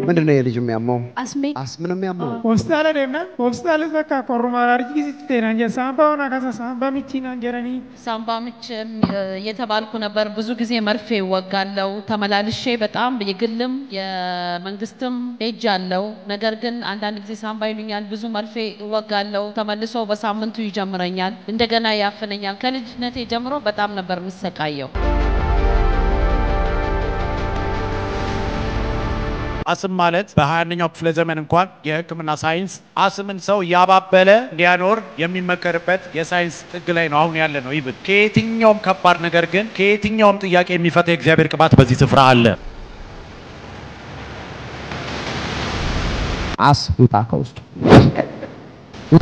ምንድን ነው የልጅ የሚያመው? አስሜ አስም ነው የሚያመው? hospitaala deemna hospitaalis bakka qorruma alarjii naan jedhe saambaa ona kasa saambaa michii naan jedhanii ሳምባ ምች እየተባልኩ ነበር። ብዙ ጊዜ መርፌ እወጋለሁ። ተመላልሼ በጣም የግልም የመንግስትም ሄጅ አለው። ነገር ግን አንዳንድ ጊዜ ሳምባ ይሉኛል። ብዙ መርፌ እወጋለሁ። ተመልሶ በሳምንቱ ይጀምረኛል። እንደገና ያፍነኛል። ከልጅነቴ ጀምሮ በጣም ነበር የምሰቃየው። አስም ማለት በ21ኛው ክፍለ ዘመን እንኳን የሕክምና ሳይንስ አስምን ሰው እያባበለ እንዲያኖር የሚመከርበት የሳይንስ ጥግ ላይ ነው አሁን ያለ ነው። ይብን ከየትኛውም ከባድ ነገር ግን ከየትኛውም ጥያቄ የሚፈታ የእግዚአብሔር ቅባት በዚህ ስፍራ አለ። አስ ውጣ ከውስጡ ውጣ።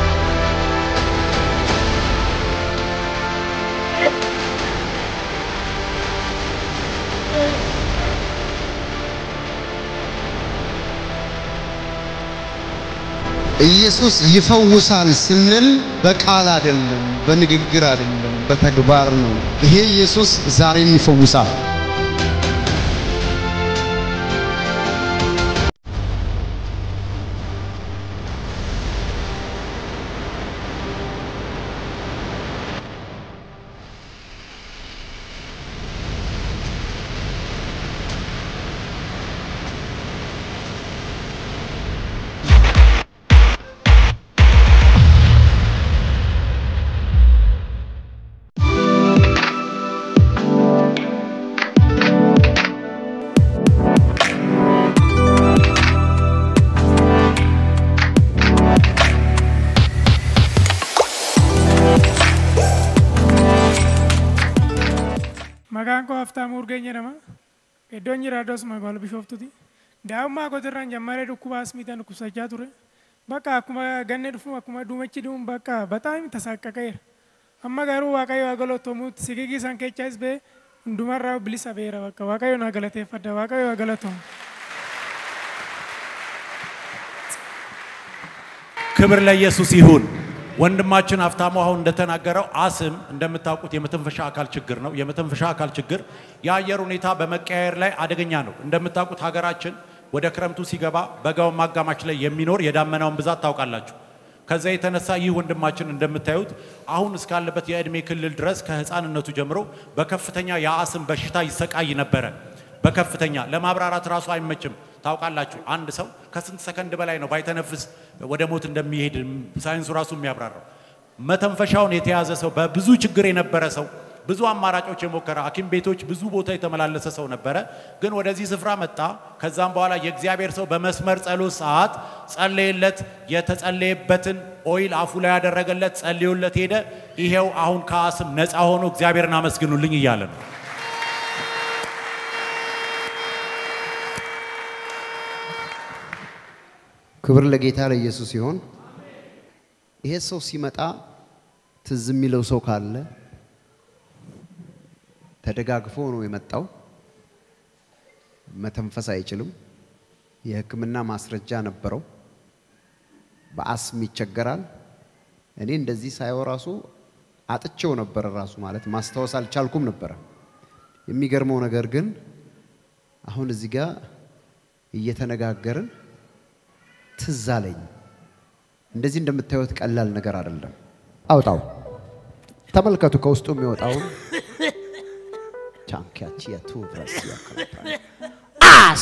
ኢየሱስ ይፈውሳል ስንል በቃል አይደለም፣ በንግግር አይደለም፣ በተግባር ነው። ይሄ ኢየሱስ ዛሬም ይፈውሳል። maqaan koo haftaamuu urgeen jedhama iddoon jiraadhus magaalaa bishooftuti daa'ummaa kootirraan jammaree dhukkuba asmiitaan dhukkubsachaa ture bakka akkuma ganne dhufu akkuma duumechi dhuun bakka bataam tasaqqaqeera amma garuu waaqayyo haa galatomuutti sigigii san kechaas bee hundumarraa bilisa beera bakka waaqayyo naa galateeffadha waaqayyo haa galatomu. ክብር ለኢየሱስ ይሁን። ወንድማችን ሀብታሙ አሁን እንደተናገረው አስም እንደምታውቁት የመተንፈሻ አካል ችግር ነው። የመተንፈሻ አካል ችግር የአየር ሁኔታ በመቀያየር ላይ አደገኛ ነው። እንደምታውቁት ሀገራችን ወደ ክረምቱ ሲገባ በጋው ማጋማች ላይ የሚኖር የዳመናውን ብዛት ታውቃላችሁ። ከዛ የተነሳ ይህ ወንድማችን እንደምታዩት አሁን እስካለበት የእድሜ ክልል ድረስ ከህፃንነቱ ጀምሮ በከፍተኛ የአስም በሽታ ይሰቃይ ነበረ። በከፍተኛ ለማብራራት ራሱ አይመችም። ታውቃላችሁ አንድ ሰው ከስንት ሰከንድ በላይ ነው ባይተነፍስ ወደ ሞት እንደሚሄድ ሳይንሱ ራሱ የሚያብራራው። መተንፈሻውን የተያዘ ሰው በብዙ ችግር የነበረ ሰው ብዙ አማራጮች የሞከረ ሐኪም ቤቶች ብዙ ቦታ የተመላለሰ ሰው ነበረ። ግን ወደዚህ ስፍራ መጣ። ከዛም በኋላ የእግዚአብሔር ሰው በመስመር ጸሎት ሰዓት ጸለየለት። የተጸለየበትን ኦይል አፉ ላይ ያደረገለት፣ ጸልዮለት ሄደ። ይሄው አሁን ከአስም ነፃ ሆኖ እግዚአብሔርን አመስግኑልኝ እያለ ነው። ክብር ለጌታ ለኢየሱስ ይሆን። ይሄ ሰው ሲመጣ ትዝ የሚለው ሰው ካለ ተደጋግፎ ነው የመጣው። መተንፈስ አይችልም። የሕክምና ማስረጃ ነበረው። በአስም ይቸገራል። እኔ እንደዚህ ሳየው ራሱ አጥቼው ነበረ። ራሱ ማለት ማስታወስ አልቻልኩም ነበረ። የሚገርመው ነገር ግን አሁን እዚህ ጋር እየተነጋገርን ትዝ አለኝ። እንደዚህ እንደምታዩት ቀላል ነገር አይደለም። አውጣው፣ ተመልከቱ ከውስጡ የሚወጣውን ቻንኪያቺ የቱ ብረስ አስ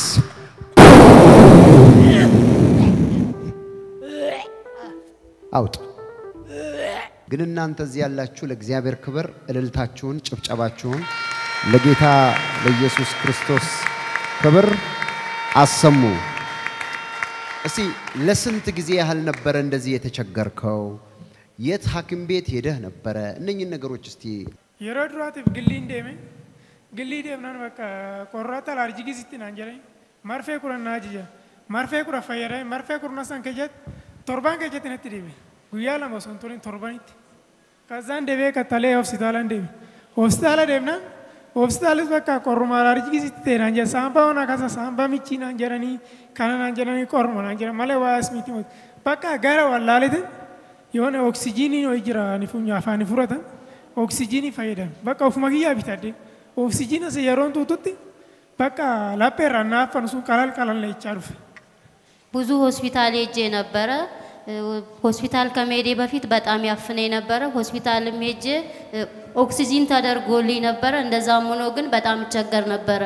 አውጥ። ግን እናንተ እዚህ ያላችሁ ለእግዚአብሔር ክብር እልልታችሁን፣ ጭብጨባችሁን ለጌታ ለኢየሱስ ክርስቶስ ክብር አሰሙ። እስቲ ለስንት ጊዜ ያህል ነበረ እንደዚህ የተቸገርከው? የት ሐኪም ቤት ሄደህ ነበረ? እነኝህን ነገሮች እስቲ yeroo duraatiif gilliin deeme gillii deemnaan bakka qorraata alarjii gisitti naan jedhani marfee kudha naa jija marfee kudha fayyadame marfee kudha san keessatti torbaan keessatti natti deeme guyyaa lama osoo hin turin torbanitti kazzaan deebee kattalee hospitaalaan deeme hospitaala deemnaan hospitaalis bakka qorruma alarjii gisitti ta'e naan jedha saambaa ona kasa saambaa michii naan jedhanii kana naan jedhanii qorruma naan jedhan malee waa asmiiti moti bakka gara wallaalitin yoona oksijiinii ho'i jira afaanii furatan oksijiinii fayyadamu bakka ofuma kiyyaa bitadde oksijiina isa yeroon tuututti በቃ ላጴራ እና አፈን እሱን ቀላል ቀላል ላይ ይቻሉፍ ብዙ ሆስፒታል ሄጄ ነበረ። እ፣ ሆስፒታል ከመሄዴ በፊት በጣም ያፍነኝ ነበረ። ሆስፒታልም ሄጄ እ፣ ኦክሲጂን ተደርጎልኝ ነበረ። እንደዛም ሆኖ ግን በጣም እቸገር ነበረ።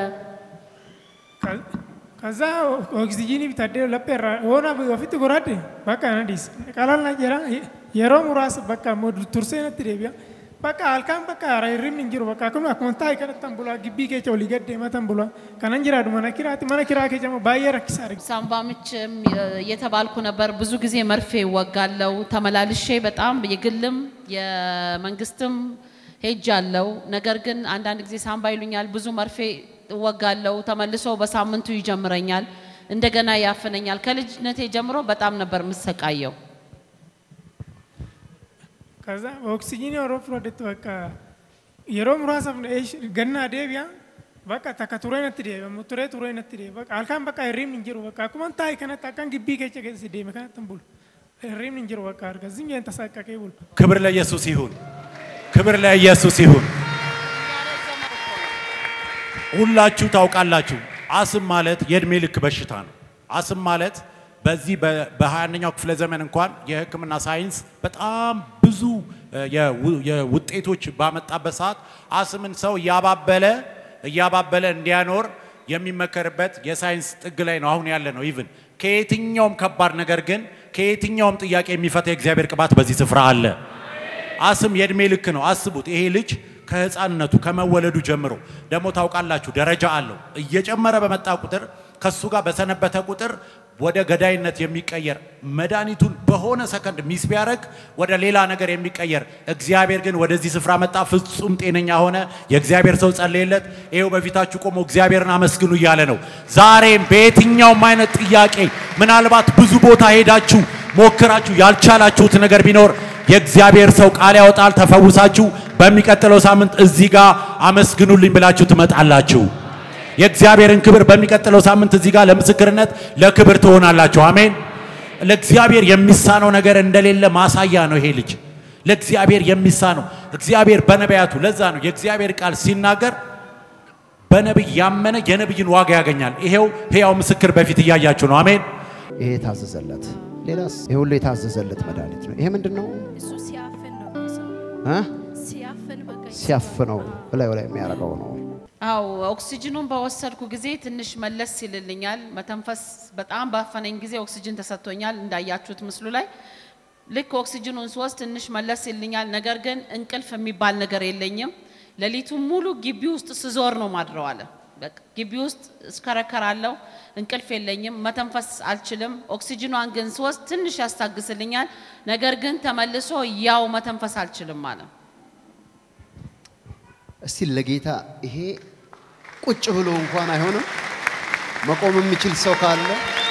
ከዛ ኦክሲጂኒ ቢታደ ለጴራ ሆና በፊት ጎራዴ በቃ ነዲስ ቀላል ናጀራ የሮ ሙራስ በቃ ሞድ ቱርሴ ነት ደቢያ በቃ አልካን በቃ ራይሪም እንጅሩ በቃ ከኑ አኩንታ ይከነተን ብሏ ግቢ ኬቸው ሊገድ መተን ብሏ ከነንጅራ ዱ መነኪራት መነኪራ ኬጨሞ ባየ ረክሳር ሳምባ ምችም እየተባልኩ ነበር። ብዙ ጊዜ መርፌ እወጋለሁ። ተመላልሼ በጣም የግልም የመንግስትም ሄጃለሁ። ነገር ግን አንዳንድ ጊዜ ሳምባ ይሉኛል። ብዙ መርፌ እወጋለሁ። ተመልሶ በሳምንቱ ይጀምረኛል። እንደገና ያፍነኛል። ከልጅነቴ ጀምሮ በጣም ነበር የምሰቃየው። ከዛ ኦክሲጂኒ ሮ ፍሮደት በቃ የሮ ሙራሳ ገና ደቢያ በቃ ተከ ቱሬ ነት ደቢያ ሙቱሬ ቱሬ ነት ደቢያ በቃ አልካን በቃ ሪም እንጅሩ በቃ አኩመንታ ይከነት አካን ግቢ ኬቸ ገስ ደሚ ከነተን ብሉ ሪም እንጅሩ በቃ አርገ ዝኝ ተሳቀቀ ይቡል ክብር ለኢየሱስ ይሁን። ክብር ለኢየሱስ ይሁን። ሁላችሁ ታውቃላችሁ፣ አስም ማለት የእድሜ ልክ በሽታ ነው። አስም ማለት በዚህ በ21ኛው ክፍለ ዘመን እንኳን የሕክምና ሳይንስ በጣም ብዙ እ፣ የው- የውጤቶች ባመጣበት ሰዓት አስምን ሰው እያባበለ እያባበለ እንዲያኖር የሚመከርበት የሳይንስ ጥግ ላይ ነው አሁን ያለ ነው። ኢቭን ከየትኛውም ከባድ ነገር ግን ከየትኛውም ጥያቄ የሚፈታ የእግዚአብሔር ቅባት በዚህ ስፍራ አለ። አስም የእድሜ ልክ ነው። አስቡት፣ ይሄ ልጅ ከህፃንነቱ ከመወለዱ ጀምሮ ደግሞ ታውቃላችሁ ደረጃ አለው። እየጨመረ በመጣ ቁጥር ከሱ ጋር በሰነበተ ቁጥር ወደ ገዳይነት የሚቀየር መድኃኒቱን በሆነ ሰከንድ ሚስ ቢያደርግ ወደ ሌላ ነገር የሚቀየር እግዚአብሔር ግን ወደዚህ ስፍራ መጣ፣ ፍጹም ጤነኛ ሆነ። የእግዚአብሔር ሰው ጸለየለት። ይኸው በፊታችሁ ቆሞ እግዚአብሔርን አመስግኑ እያለ ነው። ዛሬም በየትኛውም አይነት ጥያቄ ምናልባት ብዙ ቦታ ሄዳችሁ ሞክራችሁ ያልቻላችሁት ነገር ቢኖር የእግዚአብሔር ሰው ቃል ያወጣል። ተፈውሳችሁ በሚቀጥለው ሳምንት እዚህ ጋር አመስግኑልኝ ብላችሁ ትመጣላችሁ። የእግዚአብሔርን ክብር በሚቀጥለው ሳምንት እዚህ ጋር ለምስክርነት ለክብር ትሆናላችሁ። አሜን። ለእግዚአብሔር የሚሳነው ነገር እንደሌለ ማሳያ ነው ይሄ ልጅ። ለእግዚአብሔር የሚሳነው እግዚአብሔር በነቢያቱ ለዛ ነው የእግዚአብሔር ቃል ሲናገር በነቢይ ያመነ የነቢይን ዋጋ ያገኛል። ይሄው ሕያው ምስክር በፊት እያያችሁ ነው። አሜን። ይሄ የታዘዘለት ሌላስ? ይሄ ሁሉ የታዘዘለት መድኃኒት ነው። ይሄ ምንድን ነው? እሱ ሲያፍን ነው የሚሰማው። እ? ሲያፍን በቃ ሲያፍነው እላዩ ላይ የሚያደርገው ነው። አው ኦክሲጅኑን በወሰድኩ ጊዜ ትንሽ መለስ ይልልኛል። መተንፈስ በጣም ባፈነኝ ጊዜ ኦክሲጅን ተሰጥቶኛል እንዳያችሁት ምስሉ ላይ። ልክ ኦክሲጅኑን ስወስድ ትንሽ መለስ ይልኛል። ነገር ግን እንቅልፍ የሚባል ነገር የለኝም። ሌሊቱን ሙሉ ግቢ ውስጥ ስዞር ነው ማድረው አለ። በቃ ግቢ ውስጥ እስከረከራለሁ፣ እንቅልፍ የለኝም፣ መተንፈስ አልችልም። ኦክሲጅኗን ግን ስወስድ ትንሽ ያስታግስልኛል። ነገር ግን ተመልሶ ያው መተንፈስ አልችልም አለ። እስቲ ለጌታ ይሄ ቁጭ ብሎ እንኳን አይሆንም። መቆም የሚችል ሰው ካለ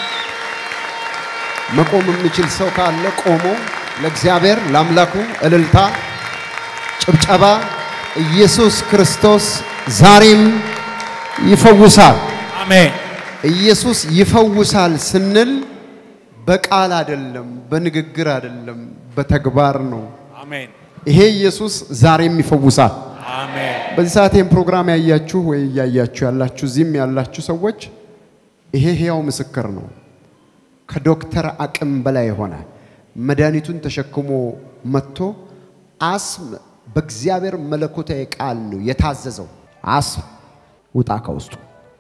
መቆም የሚችል ሰው ካለ ቆሞ ለእግዚአብሔር ለአምላኩ እልልታ፣ ጭብጨባ። ኢየሱስ ክርስቶስ ዛሬም ይፈውሳል። አሜን። ኢየሱስ ይፈውሳል ስንል በቃል አይደለም፣ በንግግር አይደለም፣ በተግባር ነው። አሜን። ይሄ ኢየሱስ ዛሬም ይፈውሳል። አሜን። በዚህ ሰዓት ይህን ፕሮግራም ያያችሁ ወይ እያያችሁ ያላችሁ እዚህም ያላችሁ ሰዎች ይሄ ሕያው ምስክር ነው። ከዶክተር አቅም በላይ የሆነ መድኃኒቱን ተሸክሞ መጥቶ አስም በእግዚአብሔር መለኮታዊ ቃል ነው የታዘዘው። አስም ውጣ ከውስጡ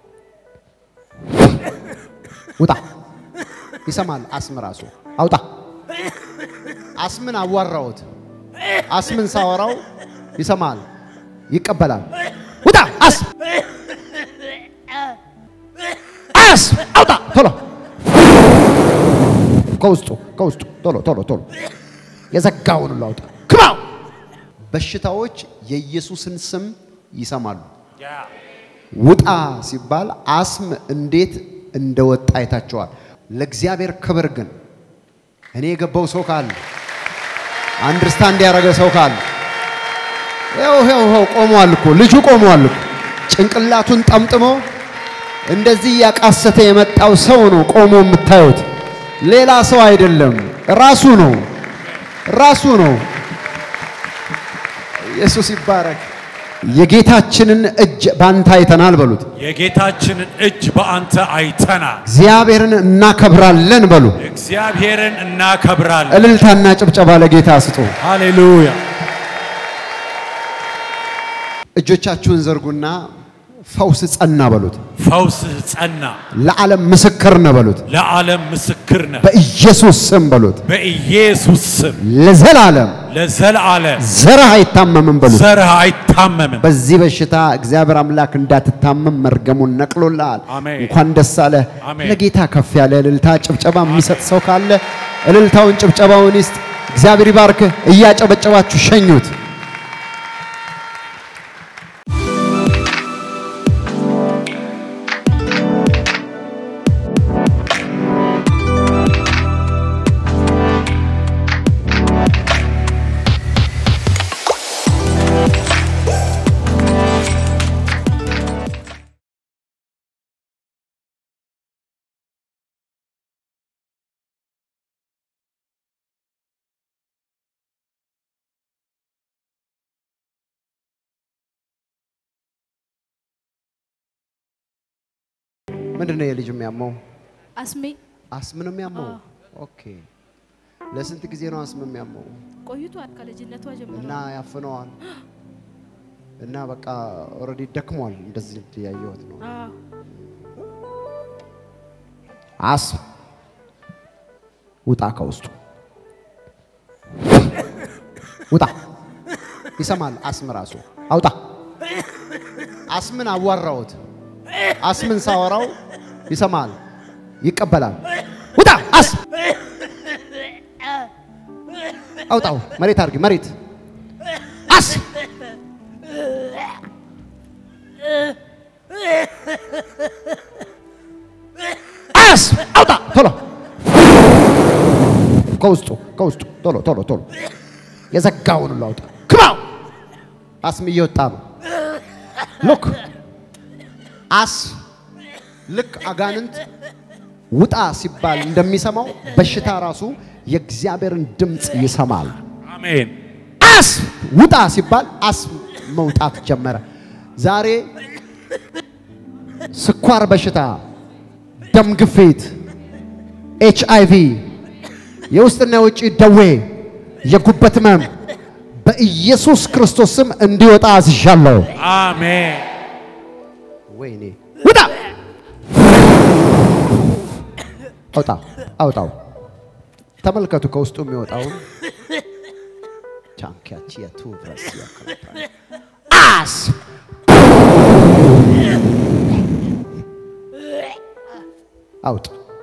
ውጣ። ይሰማል። አስም ራሱ አውጣ። አስምን አዋራሁት። አስምን ሳወራው ይሰማል፣ ይቀበላል። ውጣ አስም አስም አውጣ ቶሎ ከውስጡ ከውስጡ ቶሎ ቶሎ ቶሎ የዘጋውን ሁሉ አውጣ። ክባው በሽታዎች የኢየሱስን ስም ይሰማሉ። ውጣ ሲባል አስም እንዴት እንደወጣ አይታቸዋል። ለእግዚአብሔር ክብር ግን እኔ የገባው ሰው ካለ አንድርስታንድ ያደረገ ሰው ካለ ይኸው ይኸው ይኸው ቆሟል እኮ ልጁ ቆሟል እኮ ጭንቅላቱን ጠምጥሞ እንደዚህ እያቃሰተ የመጣው ሰው ነው ቆሞ የምታዩት። ሌላ ሰው አይደለም፣ ራሱ ነው ራሱ ነው። ኢየሱስ ይባረክ። የጌታችንን እጅ ባንተ አይተናል በሉት። የጌታችንን እጅ በአንተ አይተናል። እግዚአብሔርን እናከብራለን በሉ። እግዚአብሔርን እናከብራለን። እልልታና ጭብጨባ ለጌታ ስጡ። ሃሌሉያ። እጆቻችሁን ዘርጉና ፈውስ ጸና በሉት። ፈውስህ ጸና፣ ለዓለም ምስክር ነው በሉት። ለዓለም ምስክር ነህ። በኢየሱስ ስም በሉት። በኢየሱስ ስም ለዘላለም ለዘላለም ዘርህ አይታመምም በሉት። ዘርህ አይታመምም። በዚህ በሽታ እግዚአብሔር አምላክ እንዳትታመም መርገሙን ነቅሎልሃል። አሜን። እንኳን ደስ አለ። አሜን። ለጌታ ከፍ ያለ እልልታ ጭብጨባ የሚሰጥ ሰው ካለ እልልታውን ጭብጨባውን ይስጥ። እግዚአብሔር ይባርክህ። እያጨበጨባችሁ ሸኙት። ምንድን ነው የልጅ የሚያመው? አስሜ አስም ነው የሚያመው? ኦኬ። ለስንት ጊዜ ነው አስም የሚያመው? ቆይቷል ከልጅነቷ ጀምሮ እና ያፍነዋል እና በቃ ኦልሬዲ ደክሟል። እንደዚህ ያየሁት ነው። አዎ አስም ውጣ ከውስጡ ውጣ። ይሰማል። አስም ራሱ አውጣ። አስምን አዋራሁት። አስምን ሳወራው ይሰማል፣ ይቀበላል። ውጣ አስም አውጣው። መሬት አድርጊ፣ መሬት አስም አስም አውጣ ቶሎ ከውስጡ ከውስጡ ቶሎ ቶሎ ቶሎ የዘጋውን ሁሉ አውጣ። ክባው አስም እየወጣ ነው። ሉክ አስ ልክ አጋንንት ውጣ ሲባል እንደሚሰማው በሽታ ራሱ የእግዚአብሔርን ድምፅ ይሰማል። አሜን። አስ ውጣ ሲባል አስ መውጣት ጀመረ። ዛሬ ስኳር በሽታ፣ ደም ግፊት፣ ኤች አይ ቪ፣ የውስጥና የውጭ ደዌ፣ የጉበት ህመም በኢየሱስ ክርስቶስ ስም እንዲወጣ አዝዣለሁ። አሜን። ወይኔ ውጣ! አውጣ አውጣው። ተመልከቱ ከውስጡ የሚወጣውን ቻንኪያቺያቱ ብረስ አስ አውጥ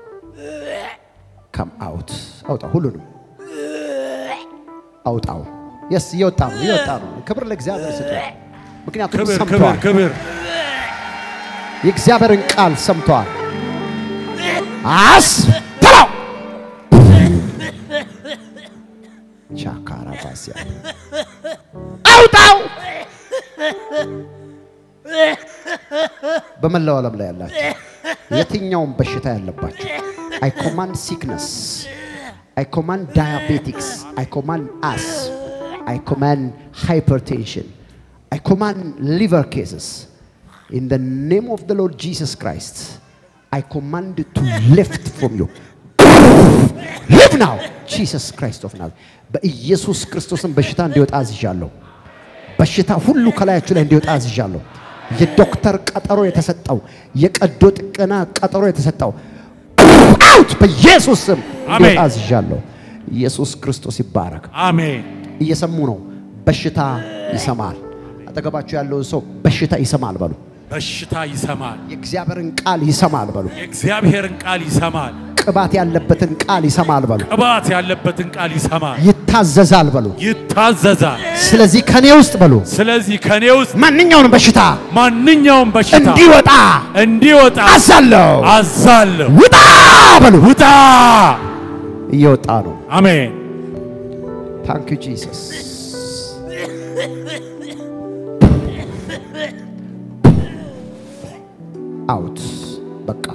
ከም አውት አውጣ ሁሉንም አውጣው። የስ እየወጣ ነው እየወጣ ነው። ክብር ለእግዚአብሔር ስጡ። ምክንያቱም ክብር ክብር ሰምተዋል። ክብር። የእግዚአብሔርን ቃል ሰምተዋል። አስ ተላው ቻካራ ባሲያ አውጣው። በመላው ዓለም ላይ ያላችሁ የትኛውም በሽታ ያለባችሁ አይ ኮማንድ ሲክነስ አይ ኮማንድ ዳያቤቲክስ አይ ኮማንድ አስ አይ ኮማንድ ሃይፐርቴንሽን አይ ኮማንድ ሊቨር ኬስስ In the name of the Lord Jesus Christ, I command you to lift from you. Live now. Jesus Christ of Nazareth. በኢየሱስ ክርስቶስን በሽታ እንዲወጣ አዝዣለሁ። በሽታ ሁሉ ከላያችሁ ላይ እንዲወጣ አዝዣለሁ። የዶክተር ቀጠሮ የተሰጠው የቀዶ ጥገና ቀጠሮ የተሰጠው አውት በኢየሱስ ስም እንዲወጣ አሜን። አዝዣለሁ። ኢየሱስ ክርስቶስ ይባረክ። አሜን። እየሰሙ ነው። በሽታ ይሰማል። አጠገባችሁ ያለውን ሰው በሽታ ይሰማል በሉ። በሽታ ይሰማል። የእግዚአብሔርን ቃል ይሰማል በሉ። የእግዚአብሔርን ቃል ይሰማል። ቅባት ያለበትን ቃል ይሰማል በሉ። ቅባት ያለበትን ቃል ይሰማል። ይታዘዛል በሉ። ይታዘዛል። ስለዚህ ከኔ ውስጥ በሉ ስለዚህ ከኔ ውስጥ ማንኛውንም በሽታ ማንኛውም በሽታ እንዲወጣ እንዲወጣ አዛለሁ። አዛለሁ። ውጣ በሉ። ውጣ። እየወጣ ነው። አሜን። ታንክ ዩ ጂሰስ። አውት በቃ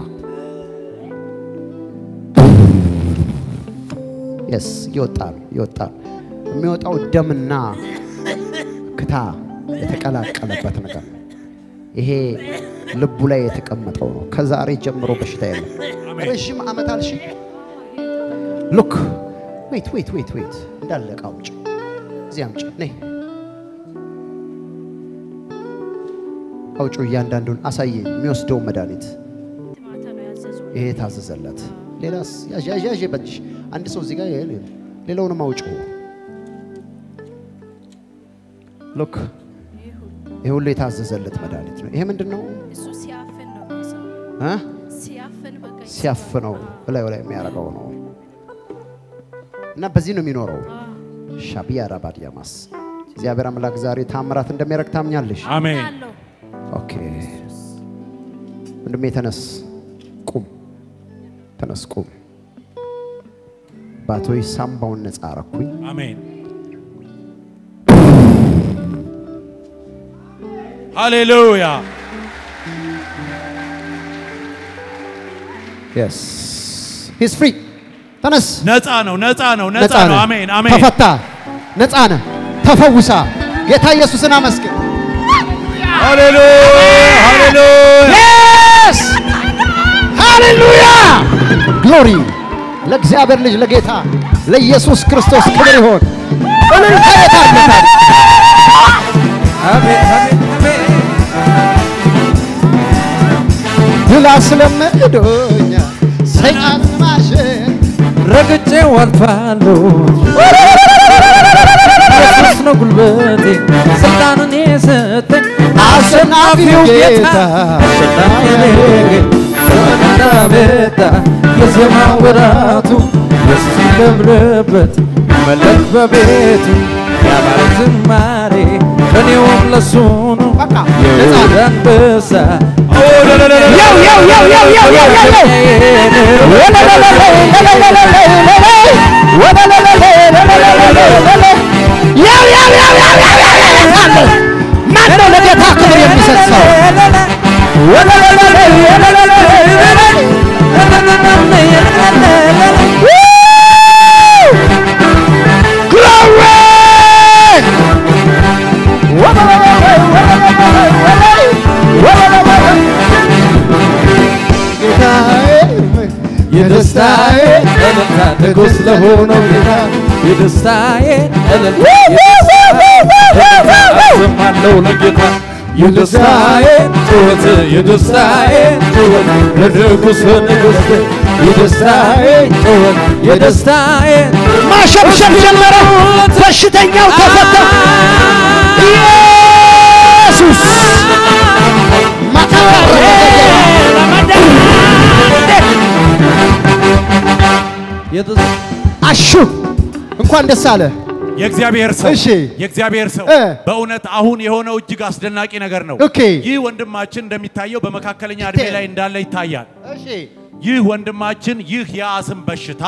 የስ እየወጣ ነው እየወጣ ነው። የሚወጣው ደምና ክታ የተቀላቀለበት ነገር ነው። ይሄ ልቡ ላይ የተቀመጠው ነው። ከዛሬ ጀምሮ በሽታ የለም። ረዥም ዓመት አልሽ። ሉክ ዌት ዌት ዌት ዌት እንዳለቀ አውጭ፣ እዚህ አምጪ፣ ነይ አውጩ። እያንዳንዱን አሳየኝ፣ የሚወስደውን መድኃኒት ማታ ነው ያዘዙ። ይሄ ታዘዘለት። ሌላስ ያዥ ያዥ ያዥ በእጅሽ አንድ ሰው እዚህ ጋር ይሄ ሌላውንም አውጩ። ሉክ ይሄ ሁሉ የታዘዘለት መድኃኒት ነው። ይሄ ምንድን ነው? እሱ ሲያፍን ነው የሚሰማው። እ? ሲያፍን በቃ ሲያፍነው እላዩ ላይ የሚያደርገው ነው እና በዚህ ነው የሚኖረው። ሻቢያ ራባዲያማስ እግዚአብሔር አምላክ ዛሬ ታምራት እንደሚያደርግ ታምኛለሽ? አሜን። አለው ኦኬ ወንድሜ ተነስ፣ ቁም፣ ተነስ፣ ቁም። ባቶይ ሳምባውን ነፃ አረኩኝ። አሜን። ሃሌሉያ። የስ ሂስ ፍሪ። ተነስ፣ ነፃ ነው፣ ነፃ ነው፣ ነፃ ነው። ነህ። አሜን፣ አሜን። ተፈታ፣ ነፃ ነህ፣ ተፈውሳ። ጌታ ኢየሱስን አመስግን። ሃሌሉያ፣ ሃሌሉያ። የስ ሃሌሉያ ግሎሪ ለእግዚአብሔር ልጅ ለጌታ ለኢየሱስ ክርስቶስ ክብር ይሆን። እልልታ የታለታል። ድል አስለምዶኛ ሰይጣን ማሸን ረግጬ አልፋለሁ። ኢየሱስ ነው ጉልበቴ፣ ስልጣንን የሰጠኝ አሸናፊው ጌታ አሸናፊ ነኝ። ዘመንና መጣ የዜማ ወራቱ ደስ ይለምልበት መለክ በቤቱ ያማረ ዝማሬ እኔውም ለሱ ነው በቃ የይሁዳ አንበሳ ያው ያው ያው ያው ያው ያው ያው ያው ማን ነው ለጌታ ክብር የሚሰጥ ሰው? የደስታዬ እልልታ ንጉሥ ለሆነው ጌታ የደስታዬ እልልታ አሰማለሁ ለጌታ የደስታዬ ጩኸት የደስታዬ ጩኸት ለንጉሥ ንጉሥ የደስታዬ ጩኸት የደስታዬ ማሸብሸብ ጀመረ። በሽተኛው ተፈታ። ኢየሱስ የደስ- አሹ እንኳን ደስ አለ። የእግዚአብሔር ሰው እሺ። የእግዚአብሔር ሰው እ። በእውነት አሁን የሆነው እጅግ አስደናቂ ነገር ነው። ኦኬ። ይህ ወንድማችን እንደሚታየው በመካከለኛ እድሜ ላይ እንዳለ ይታያል። እሺ ይህ ወንድማችን ይህ የአስም በሽታ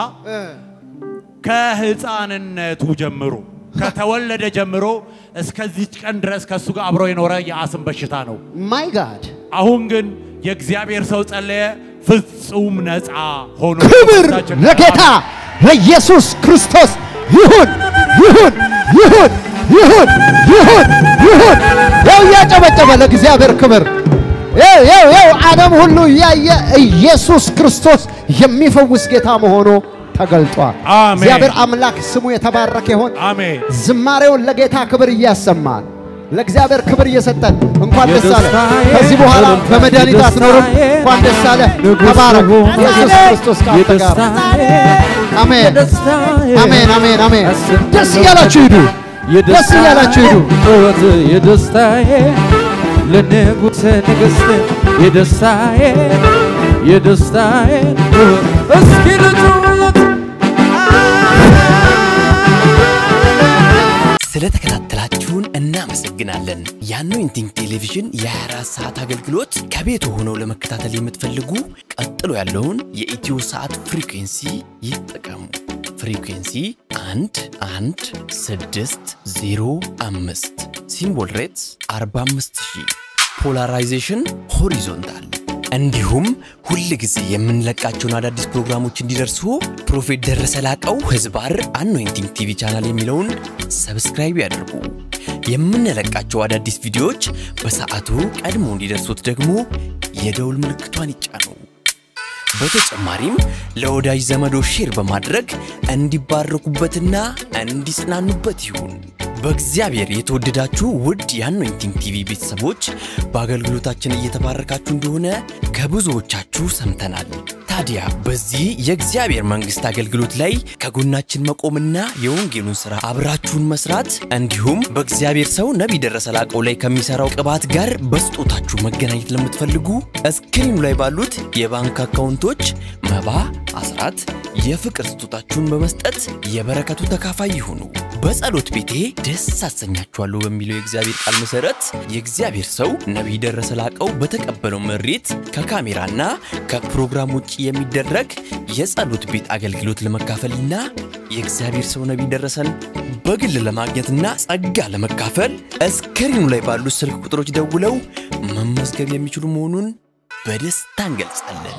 ከህፃንነቱ ጀምሮ ከተወለደ ጀምሮ እስከዚች ቀን ድረስ ከእሱ ጋር አብሮ የኖረ የአስም በሽታ ነው። ማይ ጋድ አሁን ግን የእግዚአብሔር ሰው ጸለየ፣ ፍጹም ነፃ ሆኖ ክብር ከበሽታችን ለጌታ ለኢየሱስ ክርስቶስ ይሁን ይሁን ይሁን ይሁን ይሁን ይሁን። ያው እያጨበጨበ ለእግዚአብሔር ክብር ያው ያው ያው ዓለም ሁሉ እያየ ኢየሱስ ክርስቶስ የሚፈውስ ጌታ መሆኑ ተገልጧል። አሜን። እግዚአብሔር አምላክ ስሙ የተባረከ ይሆን። አሜን። ዝማሬውን ለጌታ ክብር እያሰማን ለእግዚአብሔር ክብር እየሰጠን እንኳን ደስ አለ። የደስታዬ ከዚህ በኋላ እልልታ፣ በመድኃኒት አትኖርም። የደስታዬ እንኳን ደስ አለ። ንጉሥ ተባረክ። ሆይ፣ ኢየሱስ ክርስቶስ ከአንተ ጋር ነው። የደስታዬ አሜን የደስታዬ አሜን አሜን አሜን። አስብ- ደስ እያላችሁ ሂዱ። ደስ እያላችሁ ሂዱ። ጩኸት የደስታዬ ለንጉሥ ንግሥት የደስታዬ የደስታዬ ጩኸት እስኪ ልጩለት ስለተከታተላችሁን እናመሰግናለን። የአኖይንቲንግ ቴሌቪዥን የ24 ሰዓት አገልግሎት ከቤት ሆነው ለመከታተል የምትፈልጉ ቀጥሎ ያለውን የኢትዮ ሰዓት ፍሪኩንሲ ይጠቀሙ። ፍሪኩንሲ 1 1 6 0 5 ሲምቦል ሬትስ 45000 ፖላራይዜሽን ሆሪዞንታል እንዲሁም ሁል ጊዜ የምንለቃቸውን አዳዲስ ፕሮግራሞች እንዲደርሱ ፕሮፌት ደረሰ ላቀው ህዝባር አኖይንቲንግ ቲቪ ቻናል የሚለውን ሰብስክራይብ ያድርጉ። የምንለቃቸው አዳዲስ ቪዲዮዎች በሰዓቱ ቀድሞ እንዲደርሱት ደግሞ የደውል ምልክቷን ይጫኑ። በተጨማሪም ለወዳጅ ዘመዶ ሼር በማድረግ እንዲባረኩበትና እንዲጽናኑበት ይሁን። በእግዚአብሔር የተወደዳችሁ ውድ የአኖይንቲንግ ቲቪ ቤተሰቦች በአገልግሎታችን እየተባረካችሁ እንደሆነ ከብዙዎቻችሁ ሰምተናል። ታዲያ በዚህ የእግዚአብሔር መንግሥት አገልግሎት ላይ ከጎናችን መቆምና የወንጌሉን ሥራ አብራችሁን መስራት እንዲሁም በእግዚአብሔር ሰው ነቢይ ደረሰ ላቀው ላይ ከሚሠራው ቅባት ጋር በስጦታችሁ መገናኘት ለምትፈልጉ እስክሪኑ ላይ ባሉት የባንክ አካውንቶች መባ፣ አስራት፣ የፍቅር ስጦታችሁን በመስጠት የበረከቱ ተካፋይ ይሁኑ። በጸሎት ቤቴ ደስ አሰኛችኋለሁ በሚለው የእግዚአብሔር ቃል መሠረት የእግዚአብሔር ሰው ነቢይ ደረሰ ላቀው በተቀበለው መሬት ከካሜራና ከፕሮግራም ውጭ የሚደረግ የጸሎት ቤት አገልግሎት ለመካፈልና የእግዚአብሔር ሰው ነቢይ ደረሰን በግል ለማግኘትና ጸጋ ለመካፈል እስክሪኑ ላይ ባሉት ስልክ ቁጥሮች ደውለው መመዝገብ የሚችሉ መሆኑን በደስታ እንገልጻለን።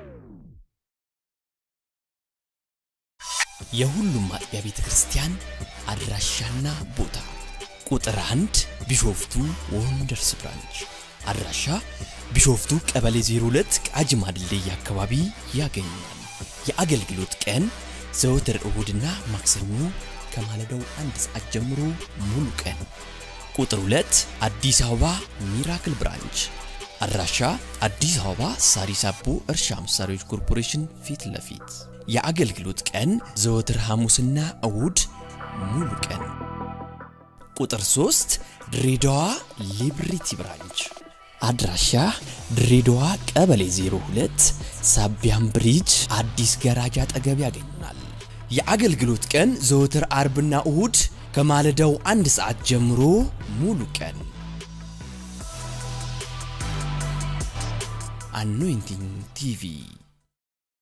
የሁሉም አጥቢያ ቤተ ክርስቲያን አድራሻና ቦታ ቁጥር አንድ ቢሾፍቱ ወንደርስ ብራንች አድራሻ ቢሾፍቱ ቀበሌ 02 ቃጂማ ድልድይ አካባቢ ያገኛል። የአገልግሎት ቀን ዘወትር እሁድና ማክሰኞ ከማለዳው አንድ ሰዓት ጀምሮ ሙሉ ቀን። ቁጥር 2 አዲስ አበባ ሚራክል ብራንች አድራሻ አዲስ አበባ ሳሪስ አቦ እርሻ መሳሪያዎች ኮርፖሬሽን ፊት ለፊት የአገልግሎት ቀን ዘወትር ሐሙስና እሁድ ሙሉ ቀን። ቁጥር 3 ድሬዳዋ ሊብሪቲ ብራንች አድራሻ ድሬዳዋ ቀበሌ 02 ሳቢያም ብሪጅ አዲስ ገራጅ አጠገብ ያገኙናል። የአገልግሎት ቀን ዘወትር አርብና እሁድ ከማለዳው አንድ ሰዓት ጀምሮ ሙሉ ቀን። አኖይንቲንግ ቲቪ